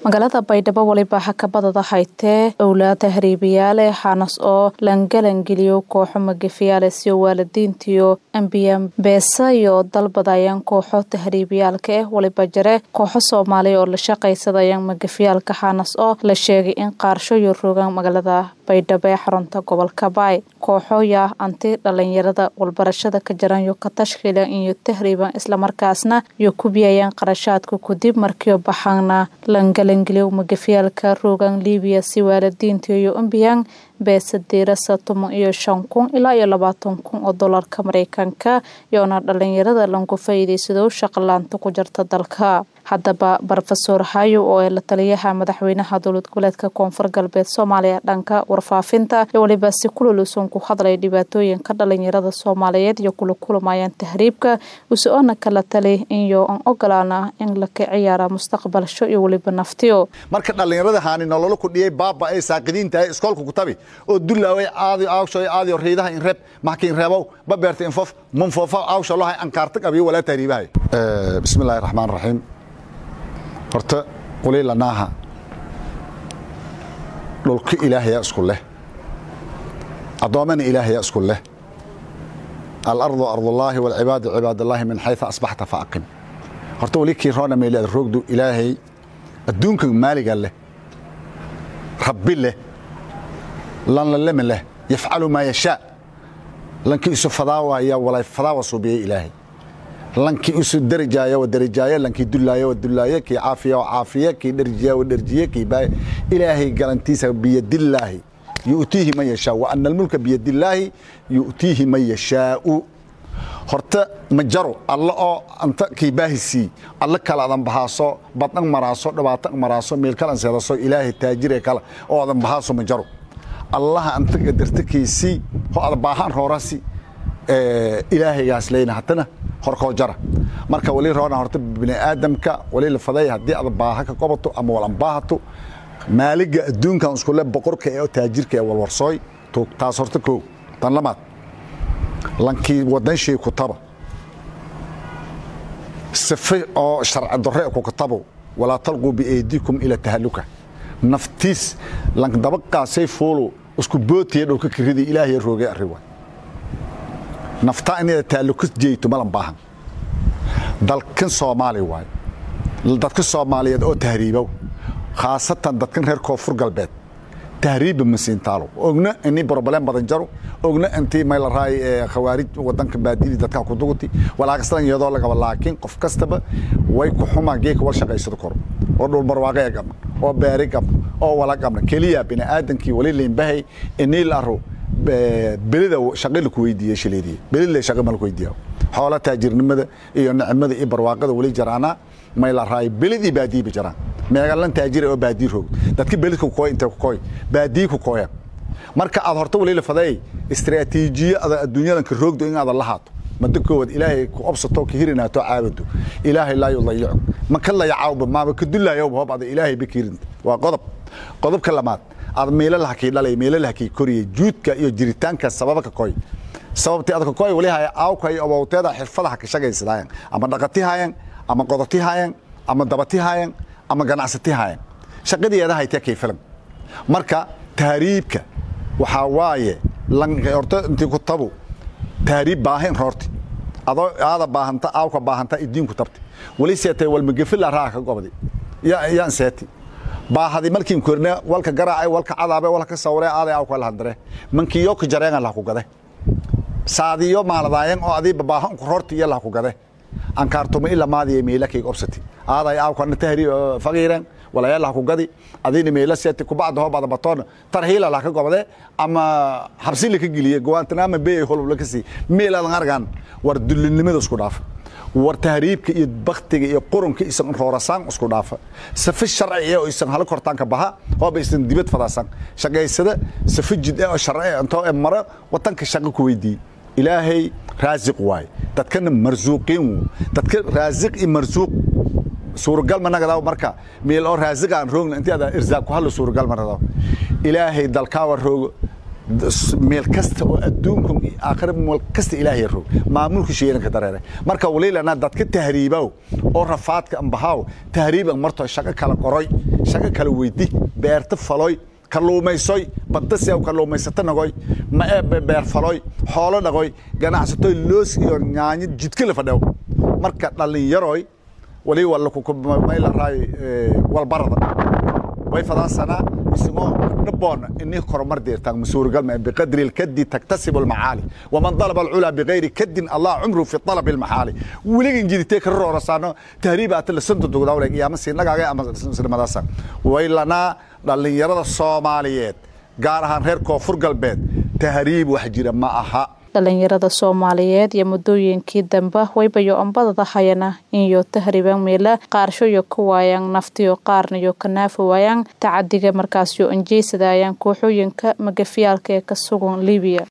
magaalada baydhabo waliba hakabadada haytee owlaada hariibayaale xanas oo langalangeliyo kooxo magafiyaale siyo waalidiintiyo ambiyan beesa iyo dalbadayaan kooxo tahriibayaalka ah waliba jare kooxo soomaaliya oo la shaqaysadayaan magafiyaalka xanas oo la sheegay in qaarsho iyo rogaan magaalada baydhabo ee xarunta gobolka baay kooxoya anti dhalinyarada walbarashada ka jaranyo ka tashkiilan iyo tahriiban islamarkaasna iyo kubiyayaan qarashaadka kadib markiio baxaana langalangeliyo magafiyaalka rogan libiya si waalidiinta iyo ambiyan beesa diirasa toban iyo shan kun ilaa iyo labaatan kun oo dolarka mareykanka iyoona dhalinyarada langu faa'iidaysado shaqalaanta ku jirta dalka haddaba rofesor hayo oo ee la taliyaha madaxweynaha dowlad goboleedka koonfur galbeed soomaaliya dhanka warfaafinta iyo waliba si kululuusan ku hadlay dhibaatooyinka dhalinyarada soomaaliyeed iyo kula kulamayaan tahriibka uso-ona kala tali iyo aan ogolaana in laka ciyaara mustaqbalsho iyo weliba naftiyo marka dhallinyarada haani nololo kudhiyay baaba ay saaqidiintahay iskoolka kutabi oo dullaaway aadi awsho aadi riidaha in reeb maxkiin reebow ba beerta infof munfofa awsho lahay ankaartag abiyo walaa tahriibahay bismillahi raxmaan raxiim horta quliilanaaha dhulka ilaahayaa isku leh addoommana ilaahayaa isku leh alardu ardullaahi walcibaadu cibaadallaahi min xayثa asbaxta faaqim horta weli kii roona meylada roogdu ilaahay adduunka maaliga leh rabbi leh lanlalema leh yafcalu maa yashaa lankii isu fadaawaya walay fadaawa suubiyey ilaahay lankii isu darajaaya wa darajaaye lankii dullaaya wa dullaaye kii caafiya wa caafiye kii dherjiya wa dherjiye kii baay ilaahay galantiisa biyadillaahi yu'tiihi man yashaa wa ana almulka biyadillaahi yu'tiihi man yashaa'u horta ma jaro alla oo anta kii baahisii alla kale adan bahaaso badhan maraaso dhibaato maraaso meel kalan seedaso ilaahay taajire kale oo adan bahaaso ma jaro allaha anta dartakiisii ho ada baahaan roorasi ilaahaygaas leyna hatana horkoo jara marka wali roona horta bini aadamka wali la faday haddii ada baaha ka qobato ama walan baahato maaliga adduunkan iskule boqorka ee taajirka ee walwarsooy taas horta koo tan lamaad lankii wadanshii ku taba sife oo sharci darre ku katabo walaa talquu biaydiikum ila tahaluka naftiis lankdabaqaasay fuulu isku bootiya dhowka kiridi ilaahay roogay arriwa naftaa inada taaluka jeeyto malan baahan dalkan soomaali waayo dadka soomaaliyeed oo tahriibow khaasatan dadkan reer koonfur galbeed tahriibba masiintaalo ogna ini broblem badan jaro ogna intii maylaraay khawaarij wadanka baadili dadka ku duguti walaakastan iyadoo lagaba laakiin qof kastaba way ku xumaa geeka wal shaqaysado koro oo dhul barwaaqaya qabna oo beeri qabna oo wala qabna keliya bini aadankii wali liinbahay inii la aro belida shaqi laku weydiiye shileediye belidle shaqi ma laku weydiiya xoola taajirnimada iyo nicmada iyo barwaaqada wali jaraana may la raay belidii baadiyiba jaraan meegalan taajira oo baadii roog dadka belidka kukooy intay kukooy baadii kukooya marka aad horta wali la faday istiraatiijiye ada adduunyadanka roogdo in aadan la haato mada koowaad ilaahay ku obsato ka hirinaato caabado ilaahay laa yudayicu ma ka layacaawba maaba ka dullaayowba hob ada ilaahay bakiirinta waa qodob qodobka lamaad aad meelalaha kii dhalay meelalaha kii koriyay juudka iyo jiritaanka sababa ka koy sababtii adka koy wali haya aawka iyo abowteeda xirfadaha ka shaqaysadaayan ama dhaqati haayan ama qodoti haayan ama dabati haayan ama ganacsati haayan shaqadeeda haytee kay filan marka tahriibka waxaa waaye horta intii ku tabu tahriib baahin roorti adoo aada baahanta aawka baahanta idiinku tabti wali seetay walmagefila raa ka gobdi yaan seeti baahadi markiin korne walka garaacay walka cadaabe walka sawre aaday aw kala handare mankiyo ka jareen la ku gade saadiyo maaladaayan oo adii baahan ku roorti iyo la ku gade an kaartuma ila maadiye meela kay obsati aaday aw kana tahri faqiiran wala yalla ku gadi adina meela seeti ku bacdo bada batoon tarhiila la ka gobade ama habsi la ka giliye go'aantana bay holub la kasi meela argan war dullinimada isku dhaaf war tahriibka iyo baktiga iyo qurunka isan roorasaan isku dhaafa safi sharci oo isan hal kortaanka baha hooba isan dibad fadaasan shaqaysada safi jid oo sharci intoo mara watanka shaqo ku weydii ilaahay raasiq waay dadkana marsuuqiin dadka raasiq iyo marsuuq suuragal ma nagadaw marka meel oo raasiq aan roogna intii ada irsaaq ku hal suuragal ma nagadaw ilaahay dalkaawa roogo meel kasta oo adduunka aakhira meel kasta ilaahay roog maamulka sheeranka dareere marka waliilana dadka tahriibow oo rafaadka ambahaw tahriiban marto shaqo kala qoroy shago kala weydi beerta faloy kalluumaysoy badasi aw kalluumaysato nagoy ma ee beer faloy xoolo dhagoy ganacsatoy loos iyo nyaanyo jidka la fadhew marka dhallinyaroy wali walakumaylaray walbarada way fadaasanaa isagoo dhaboona ini koromar deertaan masuurigalma biqadri lkadi taktasibu lmacaali waman dalaba alculaa bigayri kadin allah cumru fi talabi lmaxaali weligan jiditee kara roorasaano tahriibaata lasanta dugdawle iyama siinagaaga ama sinimadaasa way lanaa dhallinyarada soomaaliyeed gaar ahaan reer koonfur galbeed tahriib wax jira ma aha dhalinyarada soomaaliyeed iyo muddooyinkii dambe waybayo ombadada hayana inyo tahriban meela qaarshoyo ka waayaan naftiyo qaarnayo ka naafi waayaan tacadiga markaasyo anjeysadaayaan kooxooyinka magafiyaalka ee ka sugan libiya